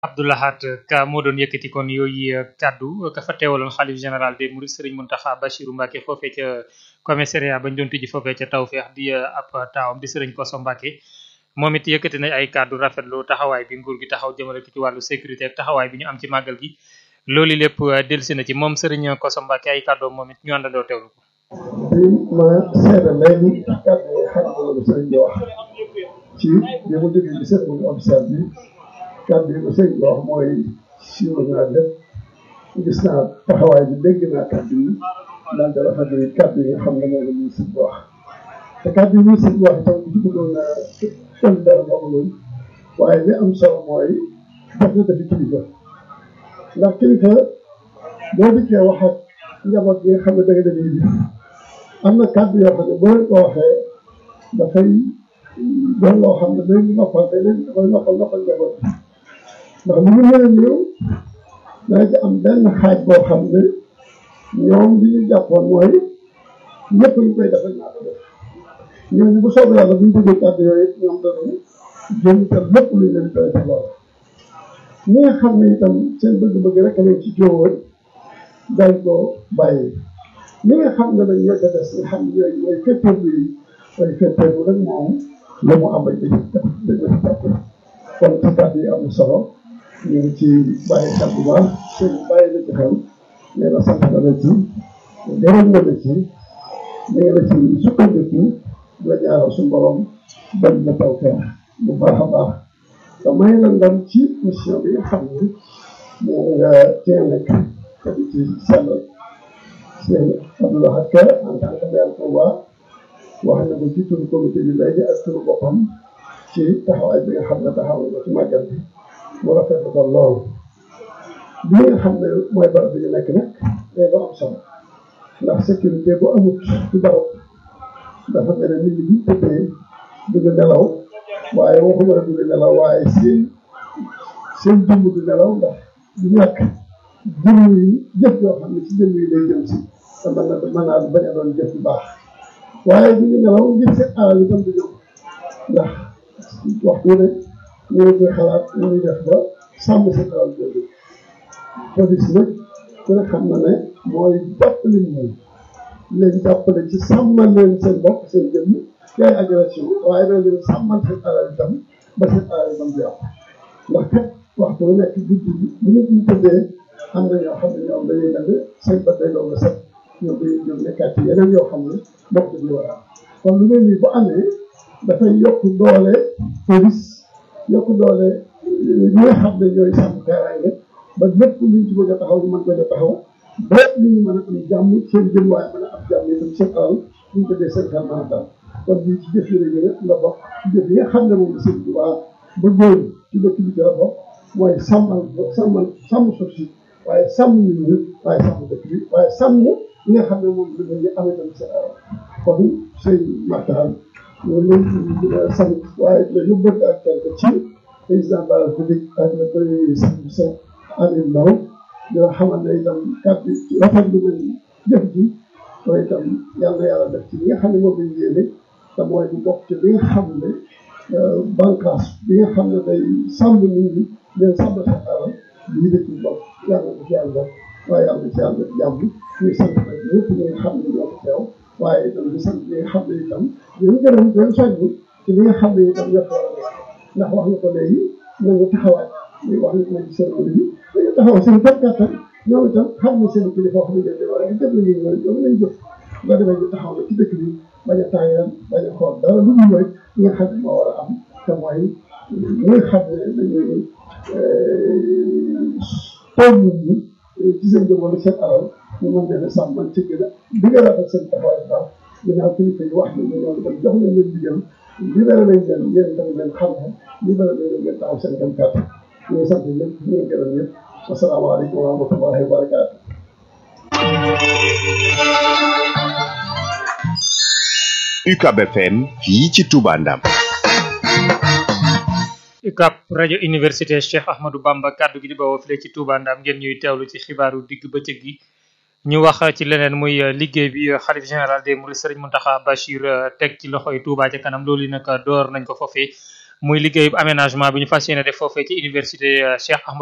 Abdoulahat Ka moo doon yëkkati kon yooyu kaddu ka fa teewaloon xalif général des Mourides Serigne Mountakha Bachirou Mbacké foofee ca commissariat bañ doon tijji foofee ca Tawfeex di ab taawam di Serigne Kosso Mbacké moom it yëkkati na ay kaddu rafetlu taxawaay bi nguur gi taxaw jëmale ko ci wàllu sécurité ak taxawaay bi ñu am ci màggal gi loolu lépp delsi na ci moom Serigne Kosso Mbacké ay kàddoom moom it ñu àndandoo teewlu ko. di ma seede léegi kàddu yi xam nga lu sëriñ bi wax ci bi mu jógee ci cérémonie officielle bi kàddu yi ko sëriñ bi wax mooy siiwal naa lépp gis naa taxawaay bi dégg naa kàddu yi daal di rafetlu kàddu yi nga xam ne moom la ministre bi wax te kàddu yi ministre bi wax itam bu ci bëggoon na kenn dara moom waaye li am solo mooy def na dafi kilifa ndax kilifa boo dikkee wax ak njaboot bi nga xam ne da nga demee bi am na kàddu yoo xam ne boo leen ko waxee dafay doon loo xam ne day noppal day leen dafay noppal noppal njaboot bi ndax lu mu mën a néew dana ci am benn xaaj boo xam ne ñoom li ñu jàppoon mooy ñëpp ñu koy def rek naa ko def ñooñu bu soobee yàlla bu ñu déggee kàddu yooyu it ñoom danañ jëm te lépp luñ leen koy def lool ñi nga xam ne itam seen bëgg-bëgg rek a leen ci jóowoon dañ ko bàyyi ñi nga xam ne nag ñoo ca des nga xam ne ñooy mooy fetteeku yi mooy fetteeku rek moom la mu am dañ dañ ko ci jàpp kon ci kàddu yi am na solo ñu ngi ci bàyyi xel bu baax sëñ bàyyi na ci xel nee na sant na la ci gërëm na la ci nee na ci sukkandiku la ñaaral suñu borom bañ na taw feex bu baax a baax te may la ndam ci mission bi nga xam ne moom nga cee nekk te di ci sellal sëñ Abdoulaye Ka en tant que maire Touba wax na ko ci turu comité bi léegi ak turu boppam ci taxawaay bi nga xam ne taxaw na ci màggal bi mu rafetlu ko lool bi nga xam ne mooy barab bi ñu nekk nag day lu am solo ndax sécurité bu amut ci barab dafa mel ne nit ñi buñ tëddee duñu nelaw waaye waxuma la duñu nelaw waaye seen seen jëmm du nelaw ndax du ñàkk jëmm yi jëf yoo xam ne ci jëmm yi lay jëm si te mën na mën naa bañ a doon jëf bu baax waaye duñu nelaw ngir seen alal itam du ñëw ndax waxtu ne ñu ngi koy xalaat ñu ngi def ba sàmm seen alal jooju police nag ku ne xam na ne mooy jàppale nit ñi leen jàppale ci sàmmal leen seen bopp seen jëmm ci ay agression waaye dañ leen sàmmal seen alal itam ba seen alal itam du yàqu ndax kat waxtu bu nekk guddi bi bu nit ñi tëddee am na ñoo xam ne ñoom dañuy def seen bët day doon set ñoom dañuy jóg nekkaat ci yeneen yoo xam ne bokk dañu war a am kon lu mel nii bu amee dafay yokk doole police yokk doole ñi nga xam ne ñooy sàmm kaaraange ba lépp luñ ci bëgg a taxaw ñu mën ko taxaw ba nit ñi mën a am jàmm seen jëm waaye mën a am jàmm itam seen alal buñ ko dee seen xel mën a dal kon lii ci jëf yi la la bokk ci jëf yi nga xam ne moom la sëñ Tuubaa ba góor ci dëkk bi ci la bokk mooy sàmmal sàmmal sàmm suuf si waaye sàmm nit ñi waaye sàmm dëkk bi waaye sàmm li nga xam ne moom la ñu amee tamit seen alal kon sëñ Makhtar loolu sant waaye la yóbbante ak quelque ci président de la République ak le premier ministre monsieur Aliou Ndao dina xamal ne itam kàddu rafet lu mel jëf ji mooy itam yàlla na yàlla def ci li nga xam ne moom lañ yéene te mooy bu bokk ci li nga xam ne bànqaas bi nga xam ne day sàmm nit ñi leen sàmm seen alal lii da ci bokk yàlla na ci yàlla def waaye yàlla na ci yàlla def jàmm ñuy sant nag ñëpp ñi nga xam ne ñoo ko teew waaye itam di sant ñi nga xam ne itam ñu gërëm di leen soññi ci li nga xam ne itam ñoo ko war a def ndax wax nga ko léegi nañu taxawaat muy wax nga ko ci cérémonie bi dañu taxaw seen képp kattan ñoom itam xam ne seen kilifa wax nañ leen waaye def nañu ñoom ñoom lañ jëf nga defee ñu taxaw na ci dëkk bi bañ a tàyyal bañ a xool dara lu dul mooy li nga xam ne moo war a am te mooy ñi nga xam ne dañuy toog nit ñi ci seen jëm wala seen alal ñu mën leen a sàmm man ci gën a di nga rafet seen taxawaay baax ginnaaw kilifa yi wax nañu ñoom itam jox nañ leen digal libéré nañ leen yéen itam leen xam ne libéré nañ leen ngeen taxaw seen kam kàttan ñu ngi sant ñëpp ñu ngi gërëm ñëpp asalaamaaleykum wa rahmatullahi wa barakaatu UCAB FM fii ci Touba Ndam UCAB rajo université Cheikh Ahmadou Bamba kaddu gi di bawoo file ci Touba Ndam ngeen ñuy teewlu ci xibaaru digg bëccëg gi ñu wax ci leneen muy liggéey bi xalif général des Mourides Serigne Mountakha Bachir teg ci loxoy Touba ca kanam loolu nag door nañ ko foofee muy liggéeyub aménagement bi ñu fas yéene def foofee ci université Cheikh Ahmadou